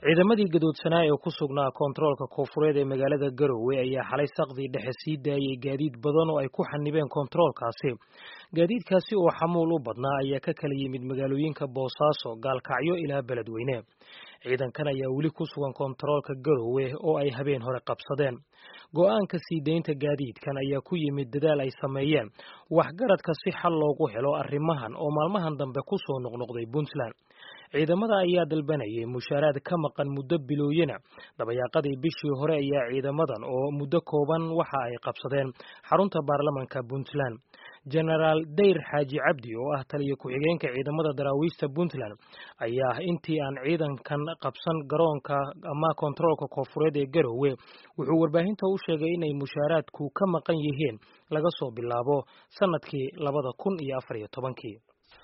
ciidamadii gadoodsanaa ee ku sugnaa koontaroolka koonfureed ee magaalada garowe ayaa xalay saqdii dhexe sii daayay gaadiid badan oo ay ku xanibeen koontaroolkaasi gaadiidkaasi oo xamuul u badnaa ayaa ka kala yimid magaalooyinka boosaaso gaalkacyo ilaa beledweyne ciidankan ayaa weli ku sugan koontaroolka garowe oo ay habeen hore qabsadeen go-aanka sii daynta gaadiidkan ayaa ku yimid dadaal ay sameeyeen waxgaradka si xal loogu helo arrimahan oo maalmahan dambe ku soo noqnoqday puntland ciidamada ayaa dalbanayay mushaaraad ka maqan muddo bilooyina dabayaaqadii bishii hore ayaa ciidamadan oo muddo kooban waxa ay qabsadeen xarunta baarlamanka puntland genaraal dayr xaaji cabdi oo ah taliya ku-xigeenka ciidamada daraawiista puntland ayaa intii aan ciidankan qabsan garoonka ama koontaroolka koonfureed ee garowe wuxuu warbaahinta u sheegay inay mushaaraadku ka maqan yihiin laga soo bilaabo sanadkii labada kun iyo afar iyo tobankii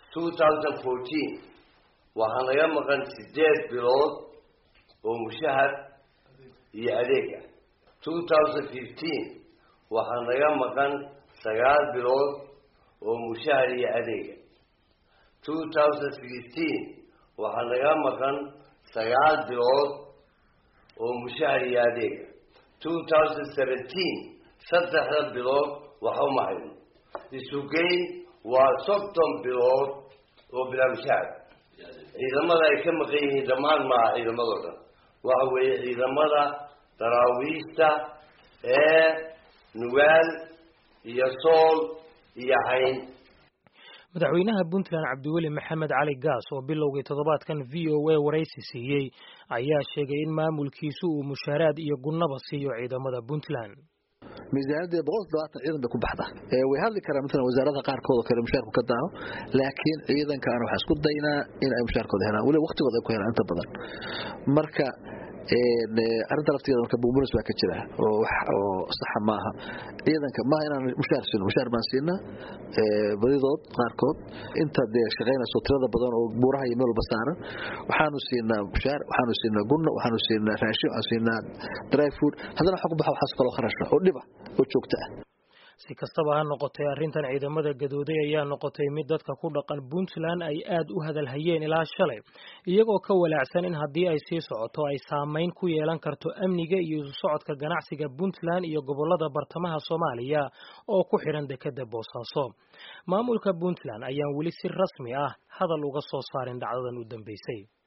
waxaa naga maqan sideed bilood oo mushahar iyo adeeg ah two thousand fifteen waxaa naga maqan sagaal bilood oo mushahar iyo adeega two thousand sixteen waxaa naga maqan sagaal bilood oo mushahar iyo adeega two thousand seventeen saddexda bilood waxa uma hayno isugeyn waa soddon bilood oo bilaa mushahar ciidamada ay ka maqan yihiin dhammaan maaha ciidamadoo dhan waxa weeye ciidamada daraawiista ee nugaal iyo sool iyo cayn madaxweynaha puntland cabdiweli maxamed cali gaas oo bilowgii toddobaadkan v o a waraysi siiyey ayaa sheegay in maamulkiisu uu mushaaraad iyo gunnaba siiyo ciidamada puntland miisaaniyadda boqol toddobaatan ciidan bay ku baxda way hadli karaan maalan wasaaradaha qaarkood oo kale mushaarku ka daaho laakiin ciidankaana waxaa isku daynaa in ay mushaarkooda helaan weliba waqtigooda ay ku helaan inta badan marka arrinta laftigeeda marka buubunis baa ka jira oo wax oo saxa maaha ciidanka maaha inaan mushaar siino mushaar baan siinaa badidood qaarkood inta dee shaqaynayso tirada badan oo buuraha iyo meel walba saaran waxaanu siinaa mushaar waxaanu siinaa gunno waxaanu siinaa raashin waxaanu siinaa dry food haddana waxa ku baxa waxaas kaloo kharasha oo dhiba oo joogto ah si kastaba ha noqotay arrintan ciidamada gadooday ayaa noqotay mid dadka ku dhaqan puntland ay aad u hadalhayeen ilaa shalay iyagoo ka walaacsan in haddii ay sii socoto ay saamayn ku yeelan karto amniga iyo isu socodka ganacsiga puntland iyo gobolada bartamaha soomaaliya oo ku xidhan dekeda boosaaso maamulka puntland ayaan weli si rasmi ah hadal uga soo saarin dhacdadan u dambeysay